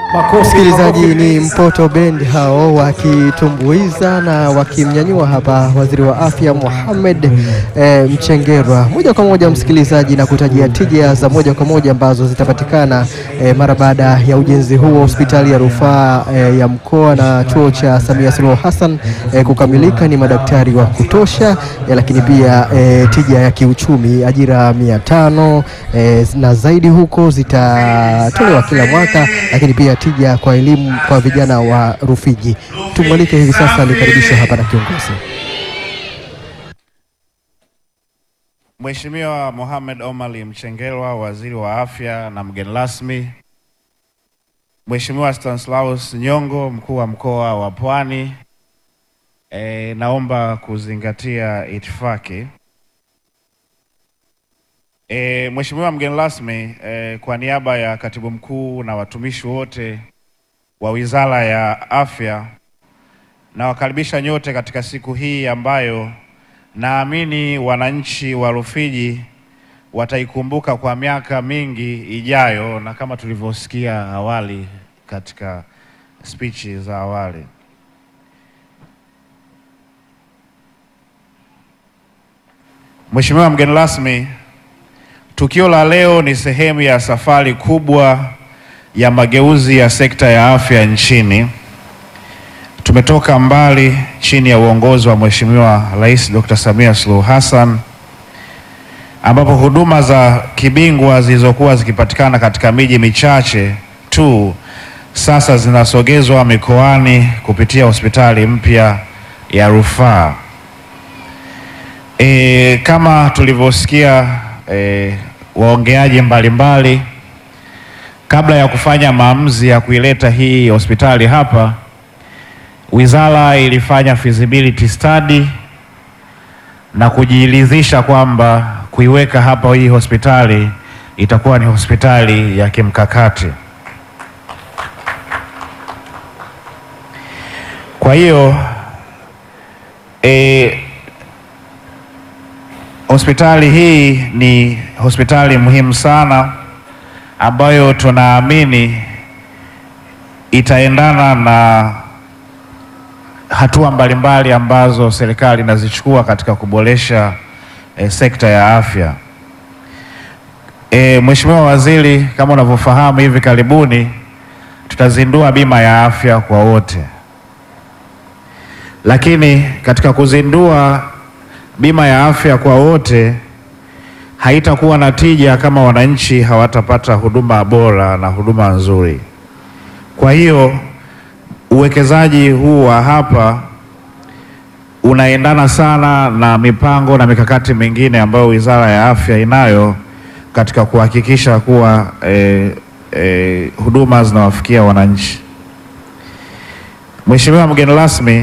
Msikilizaji, ni Mpoto Band hao wakitumbuiza na wakimnyanyua hapa waziri wa afya Mohamed e, Mchengerwa moja kwa moja msikilizaji, na kutajia tija za moja kwa moja ambazo zitapatikana e, mara baada ya ujenzi huu wa hospitali ya rufaa e, ya mkoa na chuo cha Samia Suluhu Hassan e, kukamilika. Ni madaktari wa kutosha e, lakini pia e, tija ya kiuchumi, ajira mia tano e, na zaidi huko zitatolewa kila mwaka, lakini pia tija kwa elimu kwa vijana wa Rufiji. Tumwalike hivi sasa nikaribishe hapa na kiongozi Mheshimiwa Mohamed Omari Mchengerwa, waziri wa afya na mgeni rasmi, Mheshimiwa Stanislaus Nyongo, mkuu wa mkoa wa Pwani, e, naomba kuzingatia itifaki. E, Mheshimiwa mgeni rasmi, e, kwa niaba ya katibu mkuu na watumishi wote wa Wizara ya Afya nawakaribisha nyote katika siku hii ambayo naamini wananchi wa Rufiji wataikumbuka kwa miaka mingi ijayo, na kama tulivyosikia awali katika spichi za awali. Mheshimiwa mgeni rasmi, tukio la leo ni sehemu ya safari kubwa ya mageuzi ya sekta ya afya nchini. Tumetoka mbali chini ya uongozi wa Mheshimiwa Rais Dr. Samia Suluhu Hassan ambapo huduma za kibingwa zilizokuwa zikipatikana katika miji michache tu sasa zinasogezwa mikoani kupitia hospitali mpya ya rufaa. E, kama tulivyosikia e, waongeaji mbalimbali kabla ya kufanya maamuzi ya kuileta hii hospitali hapa Wizara ilifanya feasibility study na kujiridhisha kwamba kuiweka hapa hii hospitali itakuwa ni hospitali ya kimkakati. Kwa hiyo e, hospitali hii ni hospitali muhimu sana ambayo tunaamini itaendana na hatua mbalimbali ambazo serikali inazichukua katika kuboresha e, sekta ya afya. E, Mheshimiwa Waziri, kama unavyofahamu, hivi karibuni tutazindua bima ya afya kwa wote, lakini katika kuzindua bima ya afya kwa wote haitakuwa na tija kama wananchi hawatapata huduma bora na huduma nzuri. Kwa hiyo uwekezaji huu wa hapa unaendana sana na mipango na mikakati mingine ambayo Wizara ya Afya inayo katika kuhakikisha kuwa eh, eh, huduma zinawafikia wananchi. Mheshimiwa mgeni rasmi,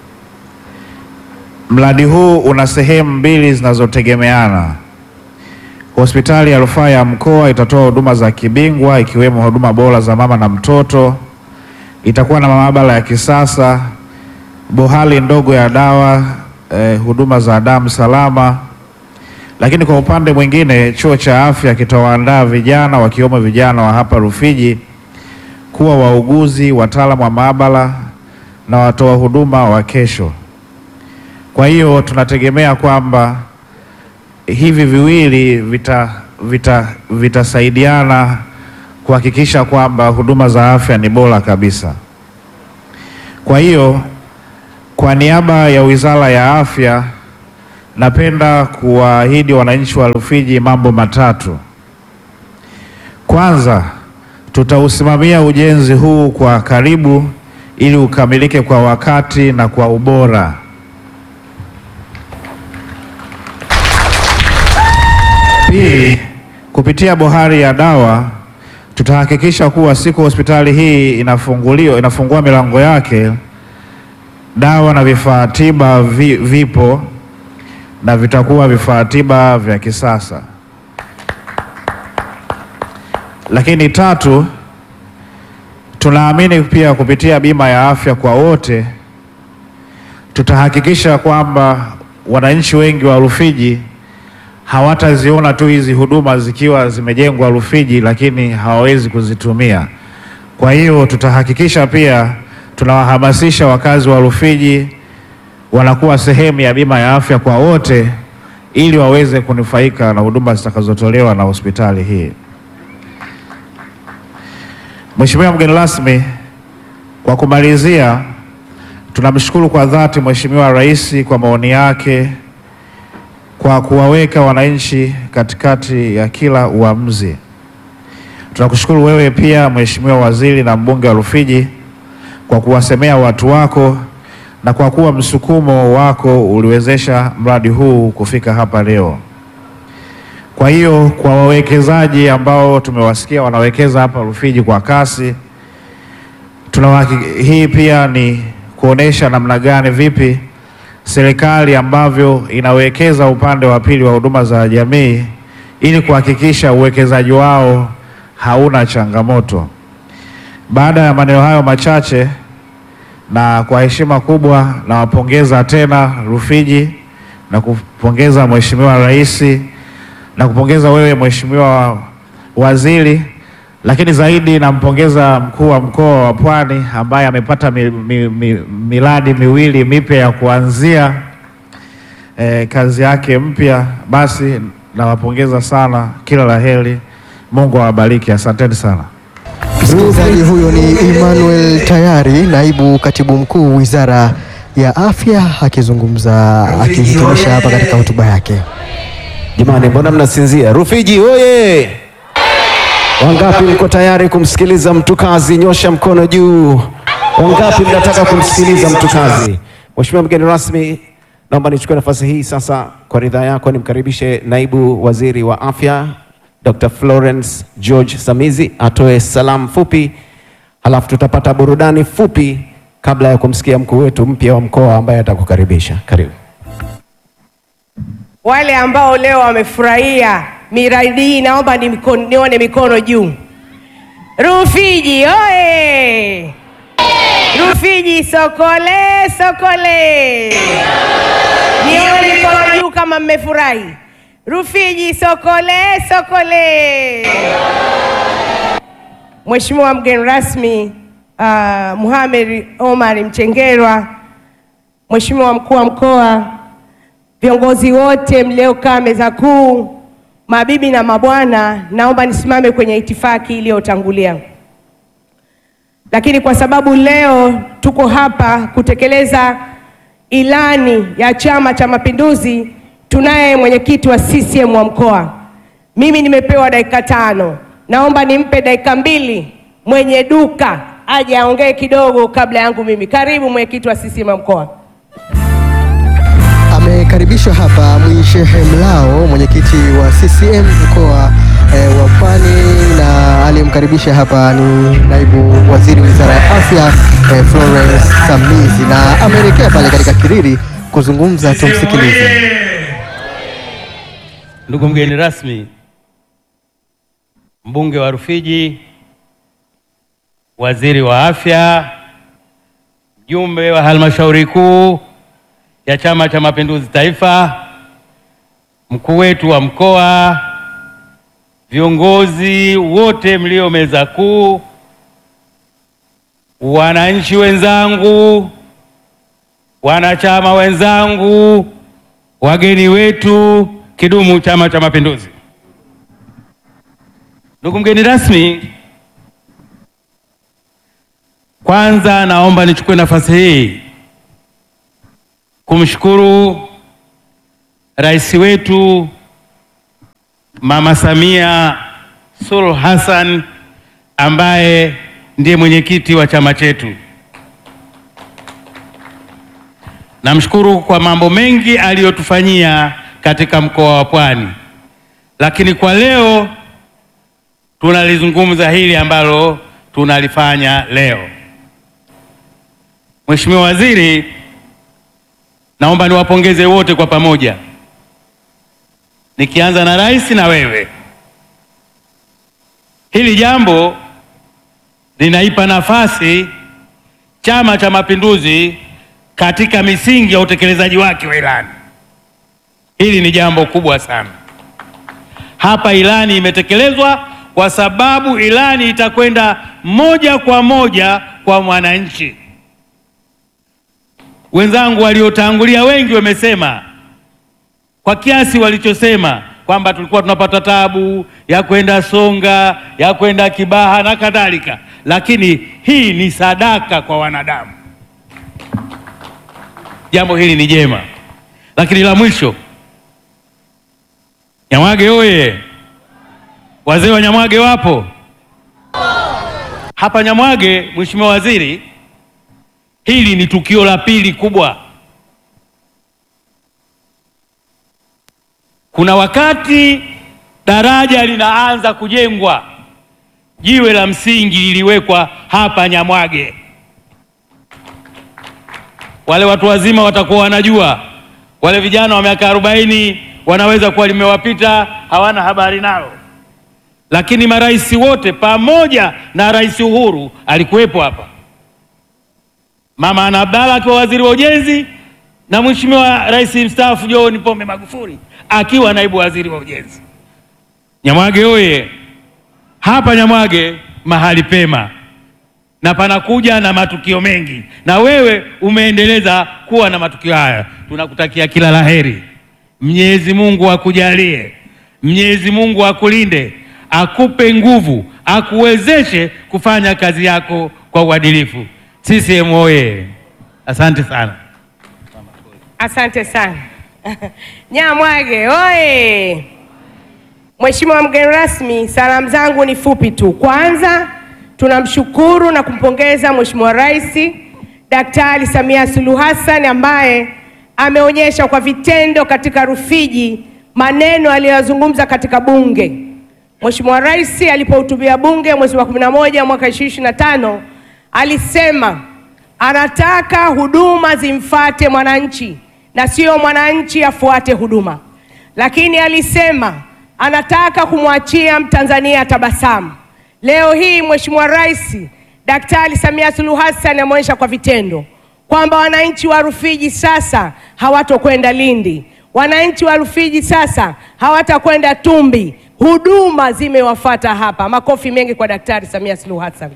mradi huu una sehemu mbili zinazotegemeana. Hospitali ya Rufaa ya Mkoa itatoa huduma za kibingwa ikiwemo huduma bora za mama na mtoto itakuwa na maabara ya kisasa, bohari ndogo ya dawa, eh, huduma za damu salama. Lakini kwa upande mwingine, chuo cha afya kitawaandaa vijana wakiwemo vijana wa hapa Rufiji kuwa wauguzi, wataalamu wa maabara na watoa huduma wa kesho. Kwa hiyo tunategemea kwamba hivi viwili vita vita vitasaidiana kuhakikisha kwamba huduma za afya ni bora kabisa. Kwa hiyo kwa niaba ya Wizara ya Afya napenda kuwaahidi wananchi wa Rufiji mambo matatu. Kwanza, tutausimamia ujenzi huu kwa karibu ili ukamilike kwa wakati na kwa ubora. Pili, kupitia bohari ya dawa tutahakikisha kuwa siku hospitali hii inafunguliwa inafungua milango yake, dawa na vifaa tiba vi, vipo na vitakuwa vifaa tiba vya kisasa. Lakini tatu, tunaamini pia kupitia bima ya afya kwa wote tutahakikisha kwamba wananchi wengi wa Rufiji hawataziona tu hizi huduma zikiwa zimejengwa Rufiji, lakini hawawezi kuzitumia. Kwa hiyo tutahakikisha pia tunawahamasisha wakazi wa Rufiji wanakuwa sehemu ya bima ya afya kwa wote ili waweze kunufaika na huduma zitakazotolewa na hospitali hii. Mheshimiwa mgeni rasmi, kwa kumalizia, tunamshukuru kwa dhati Mheshimiwa Rais kwa maoni yake kwa kuwaweka wananchi katikati ya kila uamuzi. Tunakushukuru wewe pia Mheshimiwa Waziri na mbunge wa Rufiji kwa kuwasemea watu wako na kwa kuwa msukumo wako uliwezesha mradi huu kufika hapa leo. Kwa hiyo kwa wawekezaji ambao tumewasikia wanawekeza hapa Rufiji kwa kasi, tunawahaki- hii pia ni kuonesha namna gani vipi serikali ambavyo inawekeza upande wa pili wa huduma za jamii ili kuhakikisha uwekezaji wao hauna changamoto. Baada ya maneno hayo machache na kwa heshima kubwa nawapongeza tena Rufiji na kupongeza Mheshimiwa Rais na kupongeza wewe Mheshimiwa Waziri, lakini zaidi nampongeza mkuu wa mkoa wa Pwani ambaye amepata mi, mi, mi, miradi miwili mipya ya kuanzia eh, kazi yake mpya. Basi nawapongeza sana, kila la heri, Mungu awabariki, asanteni sana. Msikilizaji, huyo ni Emmanuel Tayari, naibu katibu mkuu Wizara ya Afya, akizungumza akihitimisha hapa katika hotuba yake. Jamani, mbona mnasinzia? Rufiji oye! Wangapi mko tayari kumsikiliza mtukazi? Nyosha mkono juu. Wangapi mnataka kumsikiliza mtukazi? Mheshimiwa mgeni rasmi, naomba nichukue nafasi hii sasa, kwa ridhaa yako, nimkaribishe naibu waziri wa afya Dr. Florence George Samizi atoe salamu fupi, halafu tutapata burudani fupi kabla ya kumsikia mkuu wetu mpya wa mkoa ambaye atakukaribisha. Karibu. Wale ambao leo wamefurahia miradi hii naomba ni mikono, nione mikono juu. Rufiji oye! Rufiji sokole sokole! Nione mikono juu kama mmefurahi. Rufiji sokole sokole! Mheshimiwa mgeni rasmi uh, Mohamed Omar Mchengerwa, Mheshimiwa mkuu wa mkoa viongozi wote mliokaa meza kuu, mabibi na mabwana, naomba nisimame kwenye itifaki iliyotangulia. Lakini kwa sababu leo tuko hapa kutekeleza ilani ya Chama cha Mapinduzi, tunaye mwenyekiti wa CCM wa mkoa. Mimi nimepewa dakika tano, naomba nimpe dakika mbili mwenye duka aje aongee kidogo kabla yangu mimi. Karibu mwenyekiti wa CCM wa mkoa. Amekaribishwa hapa Mwishehe Mlao, mwenyekiti wa CCM mkoa eh, wa Pwani, na aliyemkaribisha hapa ni naibu waziri wizara ya afya eh, Florence Samizi, na ameelekea pale katika Kiriri kuzungumza. Tumsikilize. Ndugu mgeni rasmi, mbunge wa Rufiji, waziri wa afya, mjumbe wa halmashauri kuu ya Chama cha Mapinduzi Taifa, mkuu wetu wa mkoa, viongozi wote mlio meza kuu, wananchi wenzangu, wanachama wenzangu, wageni wetu, kidumu Chama cha Mapinduzi! Ndugu mgeni rasmi, kwanza naomba nichukue nafasi hii kumshukuru rais wetu Mama Samia Suluhu Hassan ambaye ndiye mwenyekiti wa chama chetu. Namshukuru kwa mambo mengi aliyotufanyia katika mkoa wa Pwani, lakini kwa leo tunalizungumza hili ambalo tunalifanya leo. Mheshimiwa Waziri, naomba niwapongeze wote kwa pamoja, nikianza na rais na wewe. Hili jambo linaipa nafasi Chama cha Mapinduzi katika misingi ya utekelezaji wake wa ilani. Hili ni jambo kubwa sana. Hapa ilani imetekelezwa, kwa sababu ilani itakwenda moja kwa moja kwa mwananchi. Wenzangu waliotangulia wengi wamesema kwa kiasi walichosema kwamba tulikuwa tunapata tabu ya kwenda Songa, ya kwenda Kibaha na kadhalika, lakini hii ni sadaka kwa wanadamu. Jambo hili ni jema, lakini la mwisho, Nyamwage oye! Wazee wa Nyamwage wapo hapa Nyamwage. Mheshimiwa Waziri, hili ni tukio la pili kubwa. Kuna wakati daraja linaanza kujengwa, jiwe la msingi liliwekwa hapa Nyamwage. Wale watu wazima watakuwa wanajua, wale vijana wa miaka arobaini wanaweza kuwa limewapita, hawana habari nalo, lakini marais wote pamoja na Rais Uhuru alikuwepo hapa, Mama Ana Abdalla akiwa waziri wa ujenzi na Mheshimiwa Rais mstaafu John Pombe Magufuli akiwa naibu waziri wa ujenzi. Nyamwage oye! Hapa Nyamwage mahali pema na panakuja na matukio mengi, na wewe umeendeleza kuwa na matukio haya. Tunakutakia kila laheri. Mwenyezi Mungu akujalie, Mwenyezi Mungu akulinde, akupe nguvu, akuwezeshe kufanya kazi yako kwa uadilifu. CCM oye! Asante sana. Asante sana Nyamwage oye! Mheshimiwa mgeni rasmi, salamu zangu ni fupi tu. Kwanza tunamshukuru na kumpongeza Mheshimiwa Rais Daktari Samia Suluhu Hassan ambaye ameonyesha kwa vitendo katika Rufiji maneno aliyozungumza katika Bunge. Mheshimiwa Rais alipohutubia Bunge mwezi wa 11 mwaka 2025 alisema anataka huduma zimfate mwananchi na sio mwananchi afuate huduma, lakini alisema anataka kumwachia Mtanzania tabasamu. Leo hii Mheshimiwa Rais Daktari Samia Suluhu Hassan ameonyesha kwa vitendo kwamba wananchi wa Rufiji sasa hawatokwenda Lindi, wananchi wa Rufiji sasa hawatakwenda Tumbi, huduma zimewafata hapa. Makofi mengi kwa Daktari Samia Suluhu Hassan.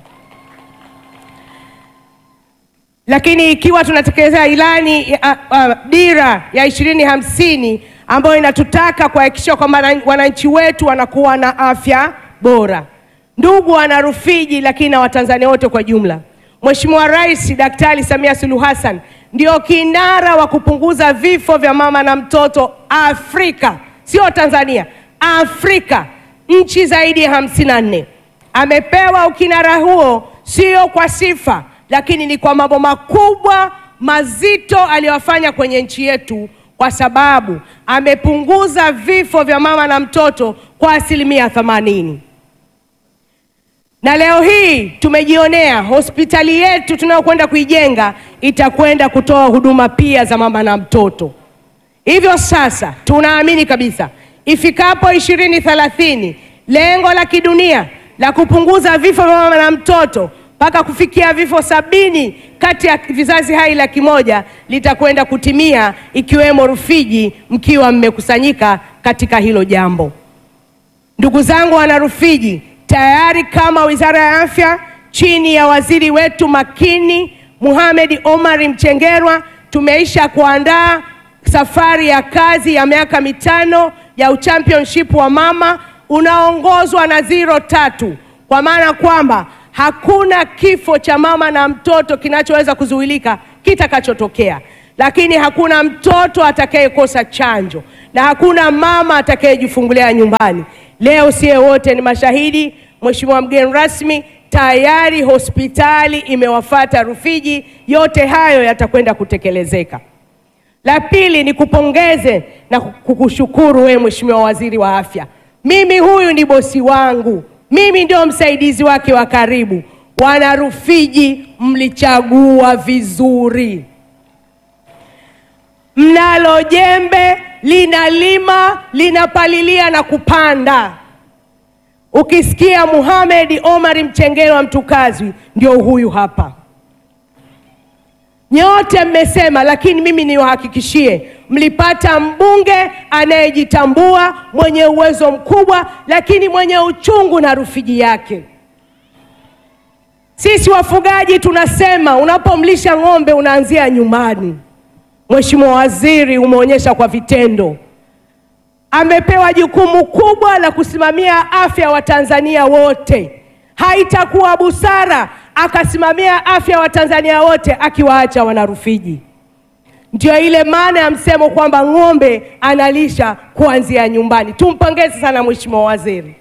Lakini ikiwa tunatekeleza ilani ya uh, dira ya ishirini hamsini ambayo inatutaka kuhakikisha kwamba wananchi wetu wanakuwa na afya bora. Ndugu wana Rufiji, lakini na Watanzania wote kwa jumla, Mheshimiwa Rais Daktari Samia Suluhu Hassan ndio kinara wa kupunguza vifo vya mama na mtoto Afrika, sio Tanzania, Afrika, nchi zaidi ya hamsini na nne. Amepewa ukinara huo sio kwa sifa lakini ni kwa mambo makubwa mazito aliyofanya kwenye nchi yetu, kwa sababu amepunguza vifo vya mama na mtoto kwa asilimia themanini. Na leo hii tumejionea hospitali yetu tunayokwenda kuijenga itakwenda kutoa huduma pia za mama na mtoto. Hivyo sasa tunaamini kabisa ifikapo ishirini thelathini lengo la kidunia la kupunguza vifo vya mama na mtoto mpaka kufikia vifo sabini kati ya vizazi hai laki moja litakwenda kutimia, ikiwemo Rufiji, mkiwa mmekusanyika katika hilo jambo. Ndugu zangu wana Rufiji, tayari kama Wizara ya Afya chini ya waziri wetu makini Mohamed Omar Mchengerwa tumeisha kuandaa safari ya kazi ya miaka mitano ya uchampionship wa mama unaongozwa na zero tatu, kwa maana kwamba hakuna kifo cha mama na mtoto kinachoweza kuzuilika kitakachotokea, lakini hakuna mtoto atakayekosa chanjo na hakuna mama atakayejifungulia nyumbani. Leo sie wote ni mashahidi. Mheshimiwa mgeni rasmi, tayari hospitali imewafata Rufiji, yote hayo yatakwenda kutekelezeka. La pili ni kupongeze na kukushukuru wewe Mheshimiwa Waziri wa Afya. Mimi huyu ni bosi wangu, mimi ndio msaidizi wake wa karibu. Wana Rufiji, mlichagua vizuri. Mnalo jembe linalima, linapalilia na kupanda. Ukisikia Mohamed Omar Mchengerwa mtukazi, ndio huyu hapa. Nyote mmesema, lakini mimi niwahakikishie, mlipata mbunge anayejitambua, mwenye uwezo mkubwa, lakini mwenye uchungu na Rufiji yake. Sisi wafugaji tunasema unapomlisha ng'ombe unaanzia nyumbani. Mheshimiwa Waziri, umeonyesha kwa vitendo. Amepewa jukumu kubwa la kusimamia afya wa Tanzania wote. Haitakuwa busara akasimamia afya wa Tanzania wote akiwaacha wanarufiji. Ndio ile maana ya msemo kwamba ng'ombe analisha kuanzia nyumbani. Tumpongeze sana Mheshimiwa Waziri.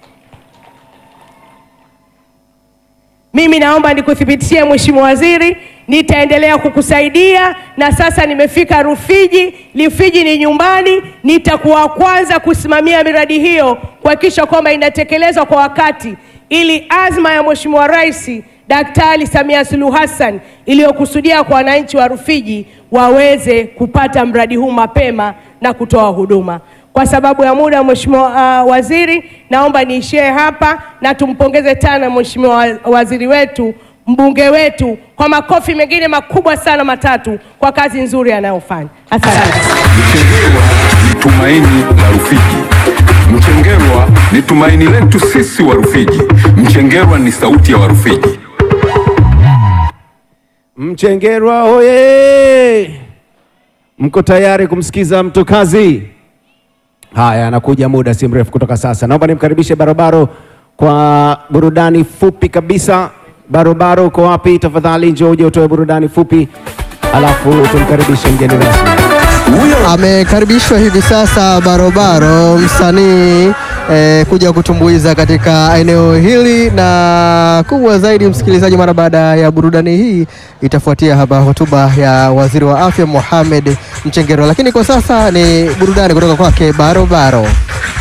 Mimi naomba nikuthibitishie Mheshimiwa Waziri, nitaendelea kukusaidia na sasa nimefika Rufiji. Rufiji ni nyumbani, nitakuwa kwanza kusimamia miradi hiyo kuhakikisha kwamba inatekelezwa kwa wakati, ili azma ya Mheshimiwa Rais Daktari Samia Suluhu Hassan iliyokusudia kwa wananchi wa Rufiji waweze kupata mradi huu mapema na kutoa huduma. Kwa sababu ya muda, Mheshimiwa uh, Waziri, naomba niishie hapa na tumpongeze tena Mheshimiwa wa- Waziri wetu, mbunge wetu kwa makofi mengine makubwa sana matatu kwa kazi nzuri anayofanya. Asante. Mchengerwa ni tumaini la Rufiji. Mchengerwa ni tumaini letu sisi wa Rufiji. Mchengerwa ni sauti ya Warufiji. Mchengerwa oye! Mko tayari kumsikiza mtukazi? Haya, anakuja muda si mrefu kutoka sasa. Naomba nimkaribishe Barobaro kwa burudani fupi kabisa. Barobaro, uko wapi? Tafadhali njoo uje utoe burudani fupi, alafu tumkaribishe mgeni rasmi. Amekaribishwa hivi sasa Barobaro, msanii eh, kuja kutumbuiza katika eneo hili, na kubwa zaidi, msikilizaji, mara baada ya burudani hii itafuatia hapa hotuba ya waziri wa afya Mohamed Mchengerwa, lakini kwa sasa ni burudani kutoka kwake Barobaro.